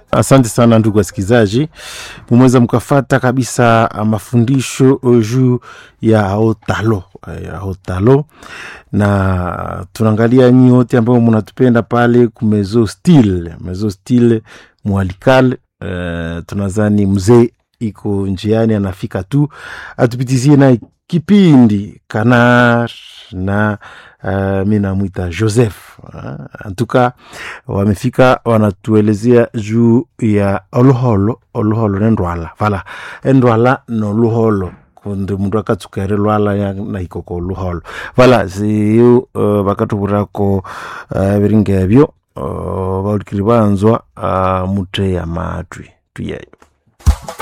Asante sana ndugu wasikilizaji, mumeweza mkafata kabisa mafundisho juu ya otalo ya otalo, na tunaangalia nyi wote ambao mnatupenda pale kumezo stile mezo stile mwalikal. Uh, tunazani mzee iko njiani anafika tu atupitizie na kipindi kanar na uh, mi namwita Joseph uh, antuka wamefika wanatuelezea juu ya oluholo oluholo nendwala vala endwala noluholo kundi mundu akatsukere lwala na ikoko oluholo vala siyo uh, vakatuvurako uh, viringa evyo uh, vaulikiri vanzwa uh, muthe ya matwi tuyeyo